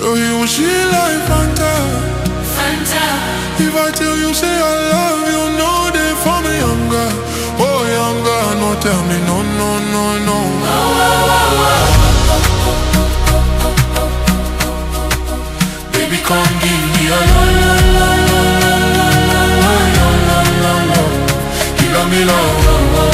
So you she like Fanta. Fanta, If I tell you say I love you, know they for me younger. Oh younger, no tell me no no no no. Baby come give me a lo lo lo lo lo lo lo lo lo lo lo. You got me low.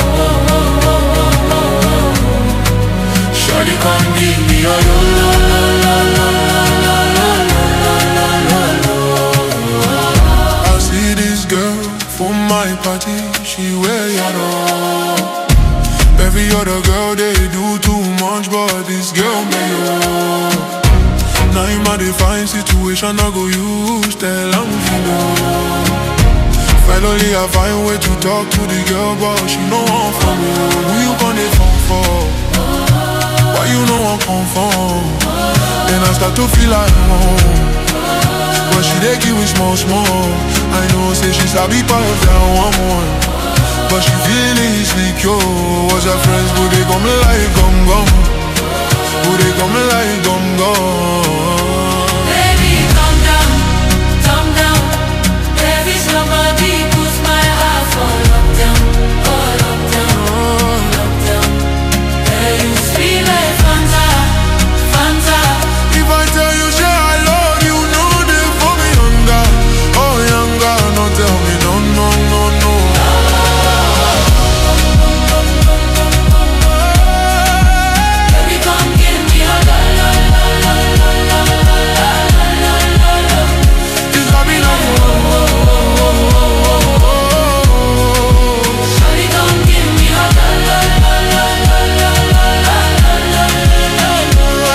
Shawty come give me a lo lo lo lo lo lo lo lo lo lo lo. I see this girl for my party, she wear yellow. Every other girl they do too much, but this girl me oh. Now in my define situation, I go use tell I'm know. Finally I find way to talk to the girl, but she know I'm for me. Who you gonna phone for? Why you know I'm come from? Then I start to feel like home. But she dey give me small small I know say she sabi pass down one one But she feel insecure Was her friends would they come like gum gum Would they come like gum gum baby, calm down, calm down. There is nobody puts my heart for lockdown, for lockdown, lockdown. There you sweet like Fanta, Fanta. If I tell you say I love you know they for me younger Oh younger no tell me no no no no Baby, come give me a la la la la la la la la la la la. This got me like Shawty, come give me a la la la la la la la la la la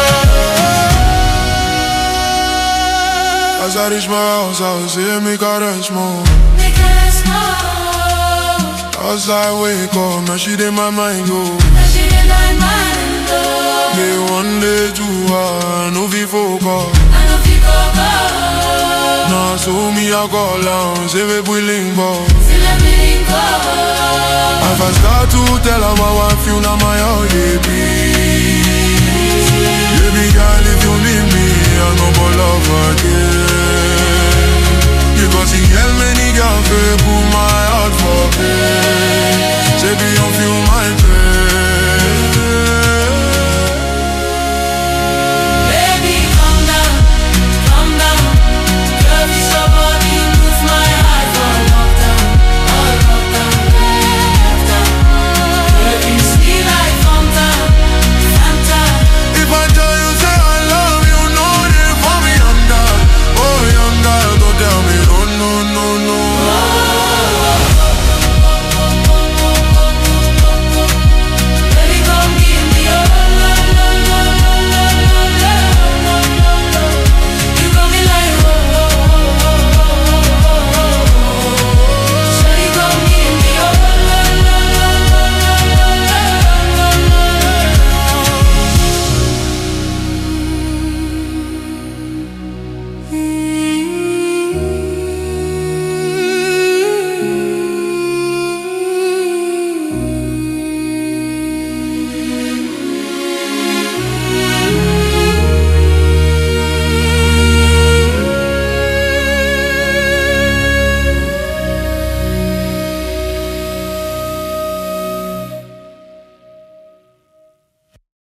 la. As I reach my house I say make a rest more Make us know As I wake up now she dey my mind go that she in my mind, oh. Day one, day two, I no fit focus. I know fi go go. Now so me I call am, say we we link up. See let me go. If I start to tell her how I feel, now my heart they beat